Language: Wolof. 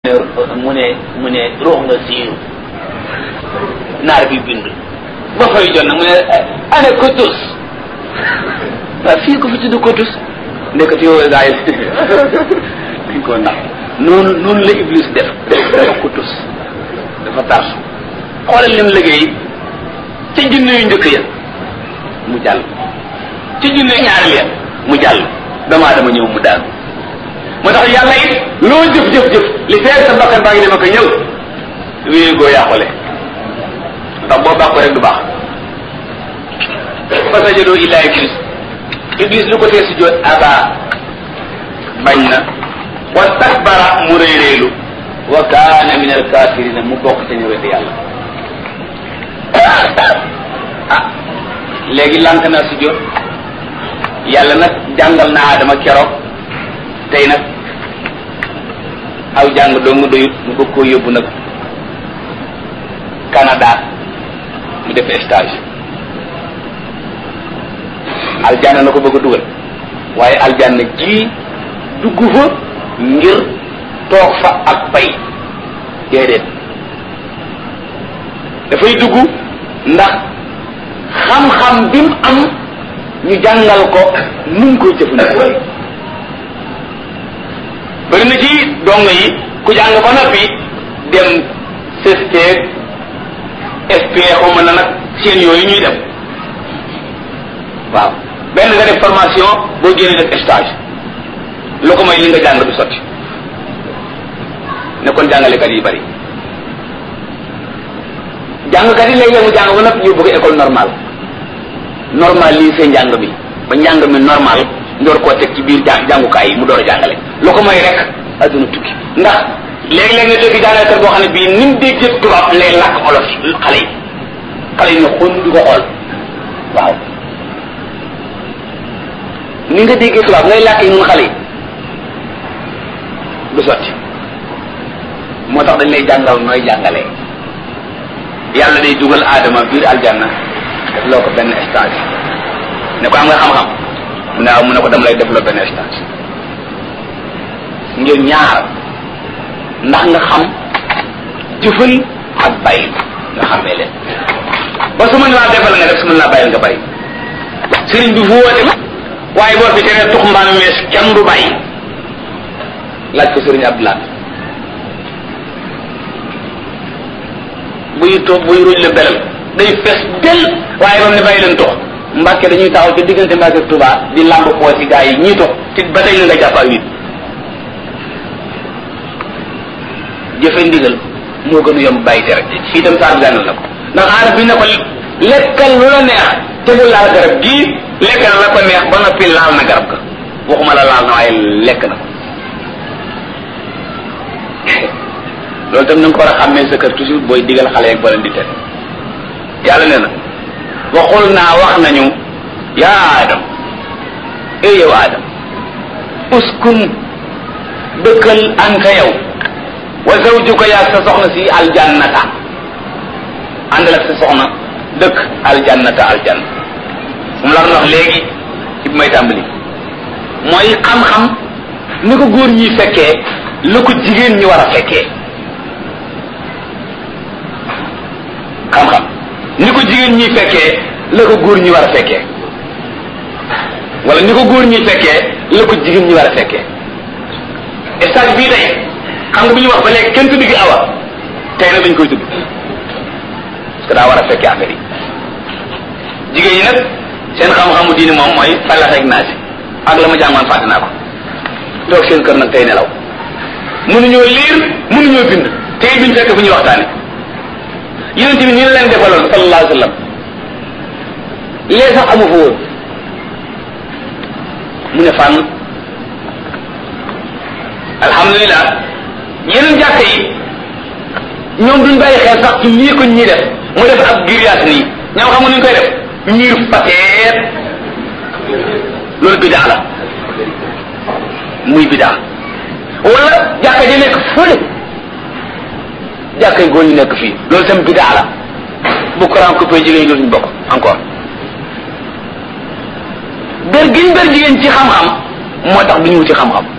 mu ne mu ne ruux nga siiru naar bi bind ba fay jot nag mu ne ana kotus waaw fii ko fi tudd kotus ndekk yow gaa yi dañ koo nax noonu noonu la iblis def dafa kotus dafa tarsu xoolal lim liggéey ca junne yu njëkk ya mu jàll ca junne ñaari ya mu jàll damaa dama ñëw mu daanu moo tax yàlla it loo jëf jëf jëf li feer sa bakkan baa ngi dem ak ñëw wéy goo yàqule ndax boo bàkko rek du baax fa sajadoo illa iblis iblis lu ko tee si joot aba bañ na wa takbara mu réeréelu wa kaana min alkafirina mu bokk ca ñëwete yàlla ah léegi lànk naa si jot yàlla nag jàngal na Adama keroog tey nag aw jàng dong doyut mu bëgg koo yóbbu nag Canada mu def stage aljanna na ko bëgg a dugal waaye aljanna ji dugg fa ngir toog fa ak pay déedéet dafay dugg ndax xam-xam bi mu am ñu jàngal ko nu mu koy jëfandikoo bëri na ci dongo yi ku jàng ba noppi dem CST SP xawma na nag seen yooyu ñuy dem waaw benn nga def formation boo génnee def stage lu ko may li nga jàng du sotti ne kon jàngalekat yi bari jàngkat yi léeg-léeg mu jàng ba noppi ñu bëgg école normale normal lii seen njàng mi ba njàng mi normal ndoor koo teg ci biir jàng jàngukaay yi mu door a jàngale lu ko may rek adduna tukki ndax léeg-léeg nga dégg jàngalekat boo xam ne bii ni mu déggee tubaab lay làkk olof xale yi xale yi ne xon di ko xool waaw ni nga déggee tubaab ngay làkk yi mun xale yi du sotti moo tax dañ lay jàngal nooy jàngalee yàlla day dugal aadama biir aljanna def loo ko benn stage ne ko am nga xam-xam mu ne waaw mu ne ko dama lay def loo benn stage ngir ñaar ndax nga xam jëfal ak bàyyi nga xamee leen ba su mën laa defal nga def su mën laa bàyyi nga bàyyi sëriñ bi fu woote waaye boo fi teree tux mbaam mees kenn du bàyyi laaj ko sëriñ Abdoulaye buy toog buy ruuj la belal day fees del waaye ba mu ne bàyyi leen tox Mbàkke dañuy taxaw ci diggante Mbàkke ak Tuubaa di lamb poos yi gaa yi ñii tox ci ba tey na nga jàpp ak nit jëfe ndigal moo gën a yomb bàyyi tere fii itam saa gànnal na ko ndax aarab bi ne ko lekkal lu la neex te bu laal garab gii lekk na la ko neex ba noppi laal na garab ga waxuma la laal na waaye lekk na ko loolu tam na nga ko war a xàmmee sa kër toujours booy digal xale yeeg boo leen di tere yàlla nee na waxul naa wax nañu yaa adam e yow adam uskun dëkkal anta yow wa zawjuka yaa sa soxna si aljannata àndal ak sa soxna dëkk aljannata aljanna mu la wax léegi ci bi may tàmbali mooy xam-xam ni ko góor ñi fekkee la ko jigéen ñi war a fekkee xam-xam ni ko jigéen ñi fekkee la ko góor ñi war a fekkee wala ni ko góor ñi fekkee la ko jigéen ñi war a fekkee stage bii tey xam nga bu ñu wax ba léegi kenn tudd gi awa tey nag dañ koy tudd parce que daa war a fekkee affaire yi jigéen ñi nag seen xam-xamu diini moom mooy falax ak naasi ak la ma jàngoon fàtte naa ko toog seen kër nag tey nelaw mënuñoo liir mënuñoo bind tey biñ fekk fu ñuy waxtaane yonent bi ni la leen defaloon sallallahu alayhi wa sallam lee sax amu fa woon mu ne fànn alhamdulilah yeneen jàkk yi ñoom duñ bàyyi xel sax ci lii ko ñii def mu def ab grillage nii ñoom xam nga nuñ koy def ñiir pateet loolu bidaa la muy bidaa wala jàkka ji nekk fële jàkka yi góor ñu nekk fii loolu tam bidaa la bu courant coupé jigéen ñi dootuñu bokk encore ber giñ ber jigéen ci xam-xam moo tax du ñu wuti xam-xam